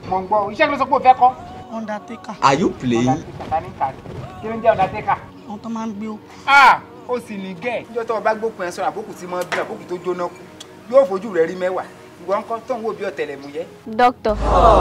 mọ̀ ń gbọ́ iṣẹ́ kí ló sọ pé o fẹ́ kọ́. undertaker Are you playing? kí ló ń jẹ́ undertaker. àwọn tó máa ń gbé ó ah ó sì ní gẹ̀. níjọ́ tó o bá gbókun ẹ sọ̀rọ̀ àbókù tí mo bí àbókù tó jóná kú yóò fojú rẹ̀ rí mẹ́wàá ìwọ ń kọ́ tó ń wò bí ọ̀tẹlẹ̀múyẹ́. Doctor.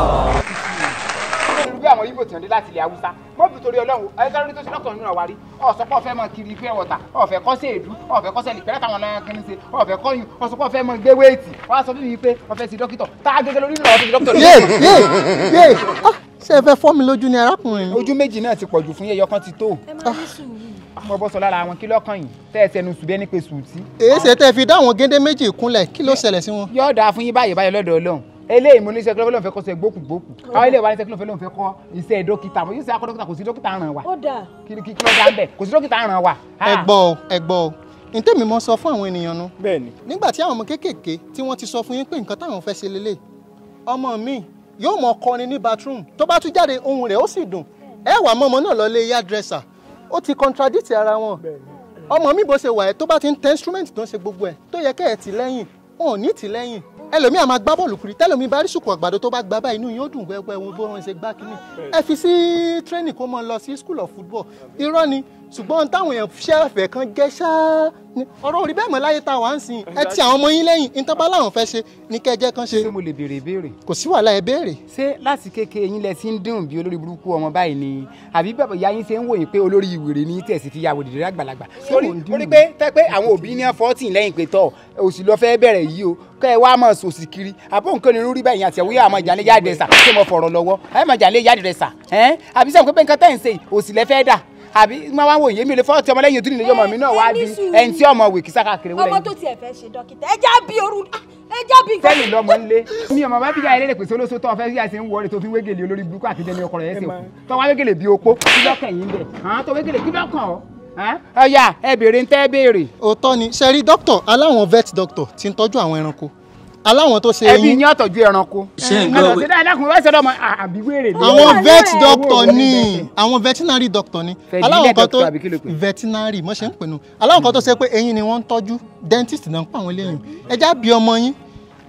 irú bí àwọn ibo tí wọ́n dé láti ilẹ̀ haúsá mọ́ bí torí ọlọ́run ayélujára lórí tó ṣe lọ́kàn nínú àwárí ọ̀sọ́pọ̀ fẹ́ mọ kiri pure water ọ̀fẹ́ kọ́ sí èdú ọ̀fẹ́ kọ́ sẹ́lì pẹ̀lẹ́ táwọn ọlọ́yàn kìíní ṣe ọ̀fẹ́ kọ́ yun ọ̀sọ́pọ̀ fẹ́ mọ gbé wéètì wọ́n á sọ fún mi pé ọ̀fẹ́ sí dókítọ̀ tá a gẹ́gẹ́ lórí ìlú ọ̀fẹ́ sí dókítọ̀ yé yé yé ah, ṣé ẹ fẹ́ fọ́ mi lójú ni arákùnrin mi. ojú méjì náà ti pọ̀jù fún yẹyọ kan ti tó ẹ máa ní sùúrù. mo bọ́ sọ lára àwọn kí lọ́kàn yìí tẹ́ ẹ sẹnu sùn bí ẹni pé sùn tí. èyí ṣe tẹ́ fi dá àwọn géńdé méjì kúnlẹ̀ kí ló ṣẹlẹ̀ sí wọn. yóò dáa fún yín báyìí báyìí lọ́dọ̀ ọlọ́run eléyìí mo ní iṣẹ́ kílófẹ́ lóun fẹ́ kọ́ sẹ́ gbókùgbókù àwọn eléyìí wà ní iṣẹ́ kílófẹ́ lóun fẹ́ kọ́ iṣẹ́ dókítà mo yóò ṣe akọ́ dókítà kò sí dókítà ràn wá ó dáa. kí kí kí ló dá ń bẹ̀ kò sí dókítà ràn wá. ẹ gbọ́ ọ ẹ gbọ́ ọ ní tèmi mọ́ sọ fún àwọn ènìyàn nu. bẹ́ẹ̀ni. nígbà tí àwọn ọmọ kéékèèké tí wọ́n ti sọ fún yín pé nǹkan táwọn fẹ́ ṣe lélẹ̀ ọmọ mi yóò mọ kọrin ní bathroom tó bá tún jáde ohun rẹ̀ ó sì dùn ẹ wà mọ́ ọmọ náà lọ lé hairdresser ó ti contradict ara wọn ọmọ mi bó ṣe wà ẹ tó bá ti ń tẹ instrument tó ń ṣe gbogbo ẹ tó yẹ kẹ́ ẹ tì lẹ́yìn wọn ò ní tì lẹ́yìn ẹlòmíà máa gbá bọ́ọ̀lù kiri tẹ́lòmí bá rí sùkú àgbàdo tó bá gbá báyìí inú yóò dùn wẹ́wẹ́ wọn bó wọn ṣe gbá kínní ẹ fi sí training kó mọ lọ sí school of football irọ́ ni ṣùgbọ́n táwọn èèyàn ṣẹ́fẹ̀ kan gẹ́ ṣáá ni ọ̀rọ̀ orí bẹ́ẹ̀ mọ́ láyé tá a wà ń sìn ẹ ti àwọn ọmọ yín lẹ́yìn ìtọ́ba láwọn fẹ́ ṣe ní kẹjẹ́ kan ṣe ṣé mo lè béèrè ìbéèrè. kò sí wàhálà ẹ béèrè ṣé láti kékeré yín lẹ ti ń dùn bí olórí burúkú ọmọ báyìí ni àbí bàbá ìyá yín ṣe ń wòye pé olórí ìwèrè ní tẹ̀sí fi yàwó dìde àgbàlagbà. mò ń dùn? orí pé tẹ́ pé àwọn òbí ní fọ́tìn lẹ́yìn pé tọ̀ òsì lọ fẹ́ bẹ̀rẹ̀ yìí o kẹ́ ẹ wá mọ̀ sòsì kiri àbó nǹkan ní rúrí báyìí àti ẹ̀wúyà àmọ́ ìjàlẹ̀ yáàdì rẹ̀ sà ṣé mo fọ̀rọ̀ lọ́wọ́ ẹ̀ mọ̀ ìjàlẹ̀ yáàdì rẹ̀ sà ẹ̀ àbí sẹ́wọ̀n pé nǹkan tẹ̀ ń ṣe òsì lẹ fẹ́ dà àbí máa wá wò yé mi lè fọ́ ti ọmọ lẹ́yìn ojú nìyẹn ọmọ mi náà wá di ẹni tí ọmọ wèkì sáka kiri wọlé ọmọ tó tiẹ̀ fẹ́ ṣe dókítà ẹ já bí oru ẹ já bí nǹkan. sẹ́yìn lọ́mọ ńlé mi ọmọ bá bíjà ẹlẹ́dẹ̀ pèsè olóso tó ọ̀fẹ́ sí àìsàn ń wọlé tó fi wégele olórí burúkú àti dẹni ọkọ rẹ̀ ẹsẹ̀ kù tó wá wégele bí opó kí lọ́kàn yín bẹ̀ àwọn tó wégele kí lọ́kàn ọ́ ọ̀yà ẹ béèrè ń tẹ́ béèrè òótọ́ ni ṣe rí dókítà aláwọn vet doctor ti ń tọ́jú àwọn ẹranko aláwọn tó ṣe ẹbí eyín yín ọ̀tọ̀jú ẹranko Ṣé ń ẹ lọ gbọ́ sí dáadáa kùn wẹ́sẹ̀ lọ́mọ àbí wéèrè ni. àwọn wà vet lọ́rẹ̀. doctor Owó ni oníbẹ̀tẹ̀. àwọn veterinary doctor ni Fẹ̀dílẹ̀ aláwọn kan tó doctor àbí kí ló pè? veterinary mo ṣe ń pinnu aláwọn kan tó ṣe pé eyín ni wọ́n ń tọ́jú dentist náà ń pa àwọn eléyìí ẹ já bí ọmọ yín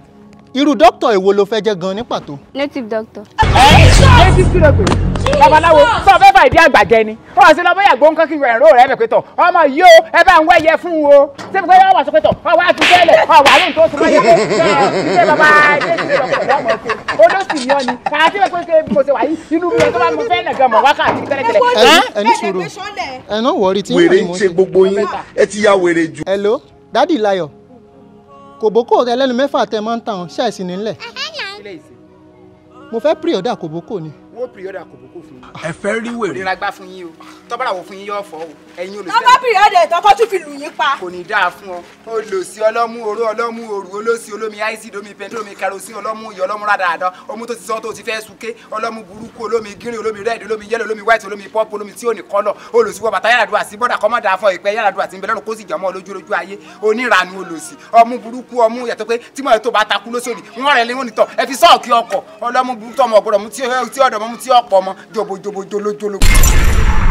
irú doctor èwo ló fẹ́ jẹ́ gan ní pàtó native doctor. ẹ ti kí ló pè babaláwo sọ fẹ́ fà ìdí àgbàjẹ ni ó wà sí lọ bóyá gbóǹkan kí ẹ̀rọ rẹ̀ bẹ̀ pé tọ̀ ọmọ yìí o ẹ bá ń wẹ́yẹ fún o ṣé pé wọ́n wà sọ pé tọ̀ ọ wá tún tẹ́lẹ̀ ọ wà ní nǹkan oṣù mọ́yẹ́ pé ṣé bàbá ẹgbẹ́ ti lọ pọ̀ lọ́mọ ṣe olóṣì ni ọ ni àti pé pé bí mo ṣe wà yìí inú mi ẹ̀ tó bá mo fẹ́ nà gan mọ̀ wákàtí tẹ́lẹ̀tẹ́lẹ̀ ẹni ẹni sùúrù ẹ náà wọrí tí wèrè yín ń mo ṣe gbogbo yín ẹ ti ya wèrè jù. hello dádì Láyọ̀ kòbókò rẹ lẹ́nu mẹ́fà tẹ máa ń tàn ṣáìsì nílẹ̀ mo fẹ́ píríọ̀dà kòbókò ni wọ́n pìrìọ́dà kò bókò fún yín ẹ fẹ́ rí wèrè. ìrora gbá fún yín o tọ́bàrà wò fún yín yóò fọ́ o ẹ̀yin tọ́kọ́ olùsílẹ̀ pìrìọ́dì ìtọ́kọ́ tún fi lù yín pa. kò ní dáa fún ọ olùsí ọlọ́mú oró ọlọ́mú òru olóṣì olómi àìsí omi pẹ̀ntẹ́ omi kẹrosin ọlọ́mú iyọ̀ ọlọ́mú rádàdà ọmú tó ti sọ tó ti fẹ́ sunké ọlọ́mú burúkú olómi gírin olómi rẹ́ẹ̀dì olómi yẹ́lò olómi white olómi pọ́pù olómi tí ò ní kọ́lọ̀ olùsíwọ́ bàtà yàrá sí bọ́dà kọ́mọ́ dáa fọ ìpẹ́ yàrá àti ìbẹ̀lẹ́rù kó sì jọmọ́ lójú lójú ayé onírànú olùsí ọmú burúkú ọmú yàtọ̀ pé tí mo tó bá takú lóṣòdì wọ́n rẹ̀ léwọ́n nìtọ̀ ẹ fi sọ́ọ̀kì ọkọ̀ ọlọ́mú burúkú ọmọ ọ̀gbọ̀dọ̀ mú tí ọ̀dọ̀ mọ́ mú tí ọ̀pọ̀ ọmọ jòbòjòbò jolójolo.